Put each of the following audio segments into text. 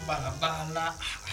balabala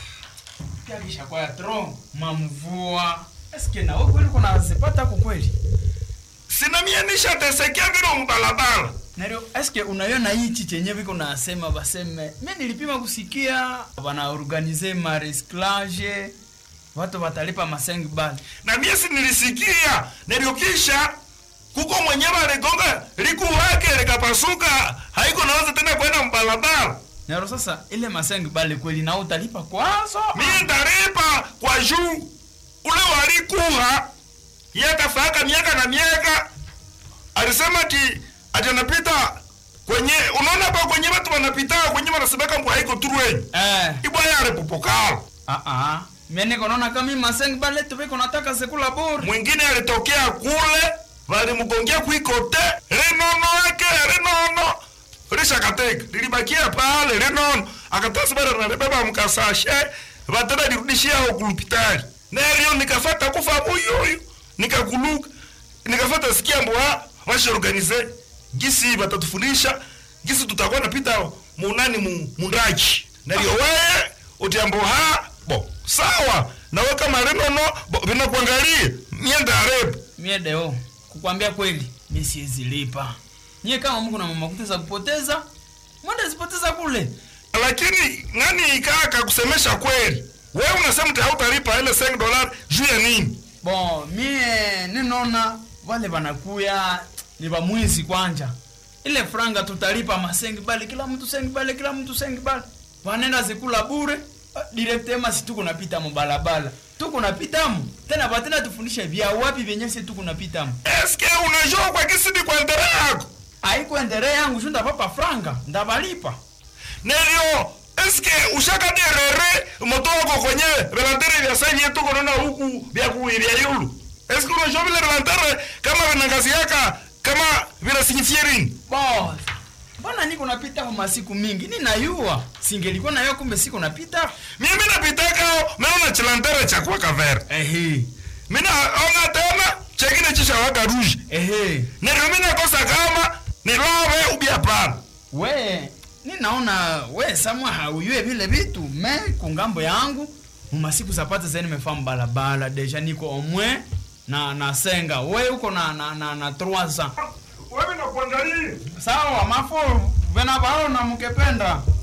yakisha kwa ya tro mamvua eske na wewe kweli kuna zipata kwa kweli sina mie nishatesekea vile mbalabala Nario, eske unaiona hichi chenye viko nasema baseme mi nilipima kusikia wana organize maresclage watu watalipa masengi bali na mie si nilisikia niliokisha kuko mwenyewe aligonga liku wake likapasuka haiko naweza tena kwenda mbalabala Nairo sasa ile masengi bali kweli na utalipa kwazo mie ndaripa kwa juu ule walikuha yakafaka miaka na miaka alisema ti ati anapita kwenye unaona pa kwenye watu wanapita kwenye wanasemeka mbwa haiko turwenyi eh ibwaya alipopokala ah ah mimi naona kama hii masengi bali tu viko nataka sekula bure mwingine alitokea kule valimgongea kuikote rinono yake rinono rishakateka lilibakia pale rinono akatasibara nalibeba mkasashe vatena lirudishia ao kulupitali nerio nikafata kufa buyuyu nikakuluka nikafata sikia mbwa vashaorganize gisi vatatufundisha gisi tutakuwa napita munani mu, mundaji nario weye utiambo ha bo sawa nawe kama rinono bo vinakuangalia mienda arebu mie deo kukwambia kweli mi siwezi lipa nyie kama mko na mama kuteza kupoteza mwende zipoteza kule lakini nani ikaka kusemesha kweli wewe unasema ti hautalipa ile 5 dolari juu ya nini bon mie ninona wale wanakuya ni bamwizi kwanja ile franga tutalipa masengi bali kila mtu sengi bali kila mtu sengi bali wanenda zikula bure direktema si tuko napita mubalabala tuko napitamo tena batena tufundishe vya wapi vyenye si tuko napitamo eske unajua kwa kisidi kwa ndere yako aiko endere yangu shu ndapapa franga ndabalipa nelio eske ushakaderere moto wako kwenye velantere vya senye tuko nona huku vya kuivya yulu eske unajua vile velantere kama vinangaziaka kama vinasinifie rini boss mbona niko napita kwa masiku mingi ninayua singelikuwa nayo kumbe siko napita mimi napitakao meona chilantere chakwa kavere ehe mina onga tena chekine chishawaka ruji ehe neryo mina kosa kama nilove ubia pana we ninaona we samwa hauyue vile vitu me kungambo yangu mumasiku zapata zeni mefamu balabala deja niko omwe na nasenga we uko na na na, na 3 ans wewe nakuangalia sawa mafo vena baona mukependa